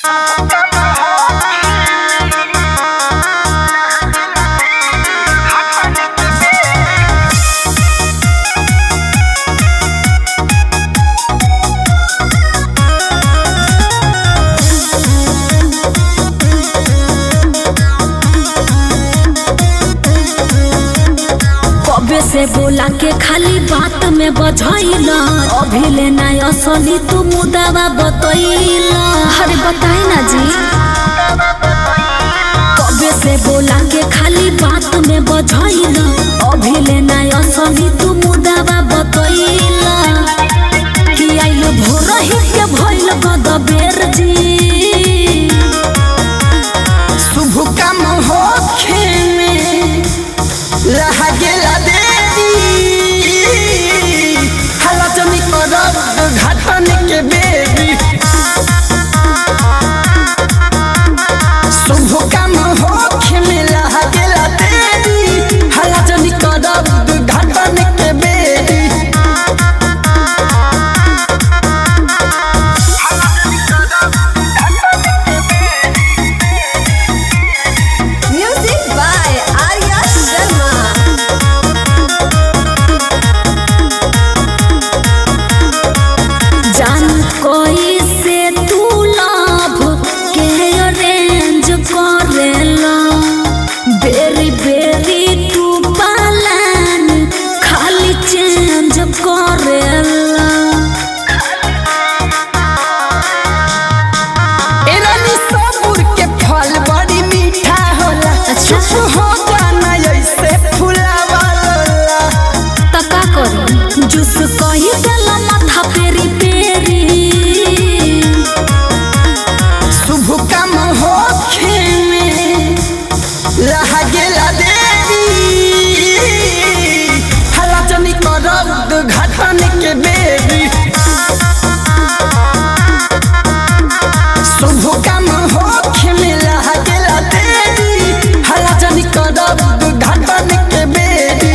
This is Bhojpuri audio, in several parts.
से बोला के खाली बात में बझैला अभी ले ना असली तू मुदावा बतैला अरे बताए ना जी कबे से बोला के खाली बात में बझैला अभी ले ना असली तू मुदावा बतैला कि आइलो भोर ही के भइल गदबेर जी शुभ काम होखे में रह गेला देरी हलचनी करब घाटन के बेरी शुभ काम होखे में रह गेला देरी हलचनी करब घाटन के बेरी Music by Arya Sharma. जान कोई से तू लाभ के अरेंज करेला बेरी बेरी तू पालन खाली चेंज करेला एरानी सबुर के फल बड़ी मीठा होला अच्छा। चुप हो जाना ऐसे फुलावाला तका करी जूस कही देला माथा पेरी पेरी शुभ काम होखे में रह गेला देरी हलाचनी करब घाटन के बेरी शुभ काम होखे में रह गेला देरी हलाचनी करब घाटन के बेरी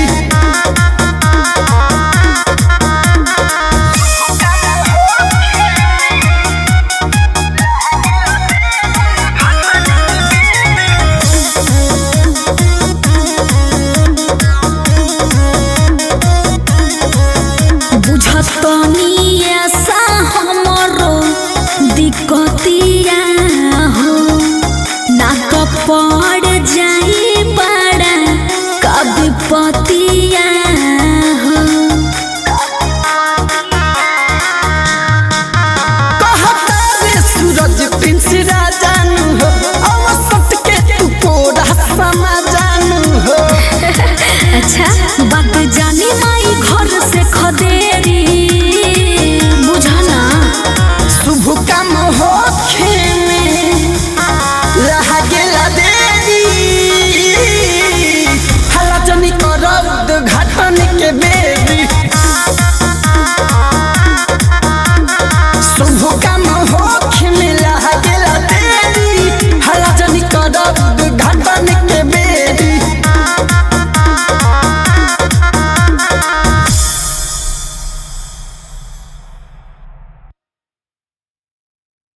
बुझतनी ऐसा हमरो दिक्कतिया हो ना तो पड़ जाई बड़ा कभी पतिया हो कहतारे सूरज पिंसरा जानू हो अवसत के तू कोरा समा जानू हो अच्छा बात जानी माई घर से खदेरी बुझना शुभ काम होखे में रह गेला देरी हलाचनी करब घाटन के बे